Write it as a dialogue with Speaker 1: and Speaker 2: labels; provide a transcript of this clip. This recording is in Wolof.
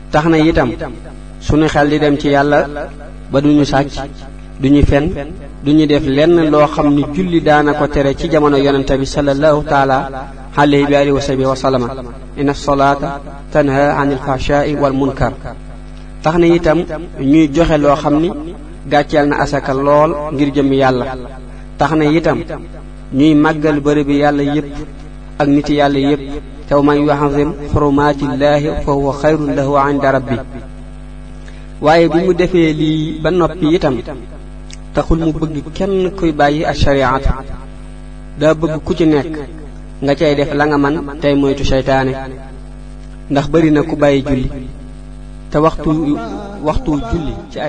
Speaker 1: tax na itam sunu xel di dem ci yàlla ba duñu sàcc duñu fen duñu def lenn loo xam ni julli daana ko tere ci jamono yonente bi sallallahu taala alayhi bi alihi wa sahbihi wa sallama inna salaata tanha anil fahshaai wal munkar tax na itam ñuy joxe loo xam ni gàcceel na asaka lool ngir jëm yàlla tax na itam ñuy màggal bërëb bi yàlla yépp ak niti yàlla yépp te man yuazim xurumaatillaahi fa huwa xayrun lahu inda rabbi waaye bi mu defee lii ba noppi itam taxul mu bëgg kenn kuy bàyyi ak shariatu daa bëgg ku ci nekk nga cay def la nga man tey moytu seytaane ndax bari na ku bàyyi julli te waxtu waxtu julli ci ay